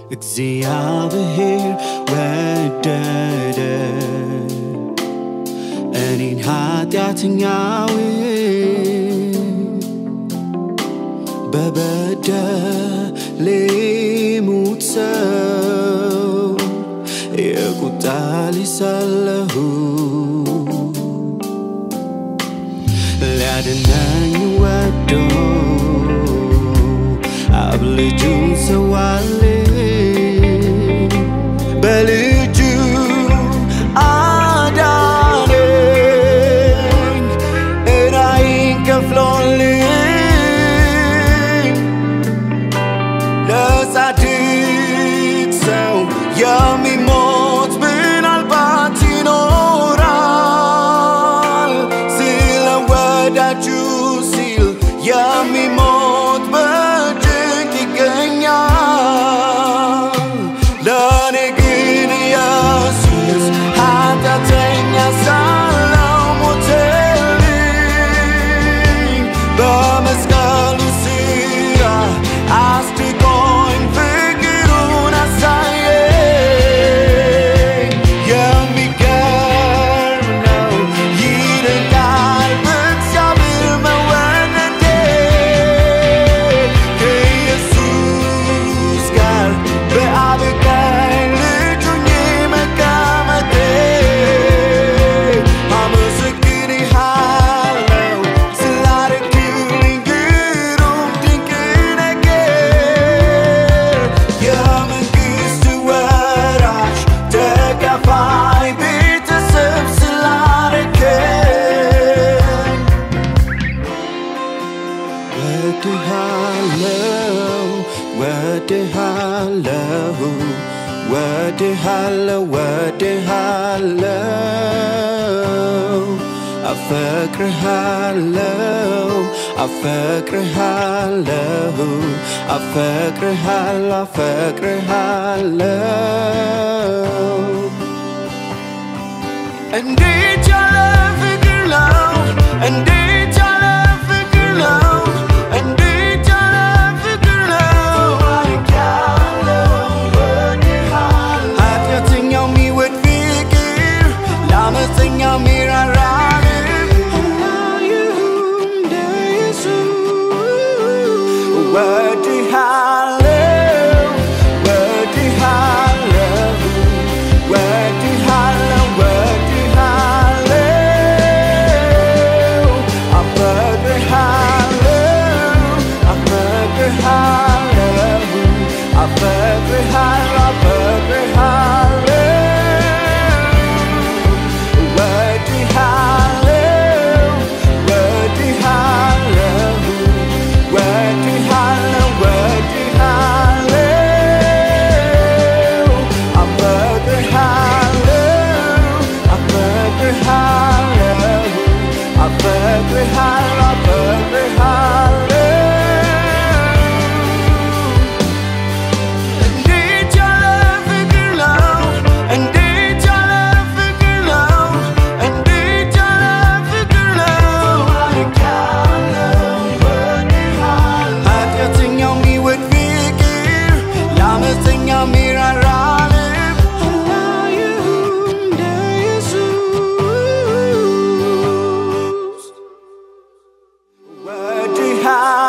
እግዚአብሔር ወደደ እኔን ኃጢአተኛውን በበደሌ ሙት ሰው የቁጣ ልጅ ሳለሁ ሊያድነኝ ወዶ አብ ልጁን ሰዋልኝ በልጁ አዳነኝ እራይን ከፍሎልኝ ለጻድቅ ሰው የሚሞት ምናልባት ይኖራል ስለ ወዳጁ ሲል የሚሞት በጭንቅ ይገኛል ለእኔ ግን ኢየሱስ ኃጢአተኛ ሳለው ሞተልኝ በመስቀሉ ስራ አስድቆኝ ፍቅሩን አሳየኝ የሚገርም ነው ይደንቃል በእግዚአብሔር መወደዴ ከኢየሱስ ጋር በአብ ቀኝ ልጅ ሆኜ መቀመጤ አመሰግንሃለሁ ስላደረግልኝ ግሩም ድንቅ ነገር የመንግሥት ወራሽ ተካፋይ ቤተሰብ ስላደረገኝ ወድሃለው ወድሃለው ወድሃለው ወድሃለው አፈቅርሃለው አፈቅርሃለው አፈቅርሃለው አፈቅርሃለው እንዴት ያለ ፍቅር ነው! እንዴት ያለ ፍቅር ነው! እንዴት ያለ ፍቅር ነው! ኃጢአተኛው የሚወድ ፍቅር ለአመፀኛው የሚራራ ልብ እንደ ኢየሱስ ወድሃለው ወድሃለው ወድሃለው ወድሃለው አፈቅርሃለው አፈቅርሃለው አፈቅርሃለው አፈቅርሃለው ወድሃለው ወድሃለው ወድሃለው ወድሃለው አፈቅርሃለው አፈቅርሃለው አፈቅርሃለው አፈቅርሃለው እንዴት ያለ ፍቅር ነው! እንዴት ያለ ፍቅር ነው! እንዴት ያለ ፍቅር ነው! ኃጢአተኛው የሚወድ ፍቅር ለአመፀኛው የሚራራ ልብ አላየሁም እንደ ኢየሱስ ወድሃ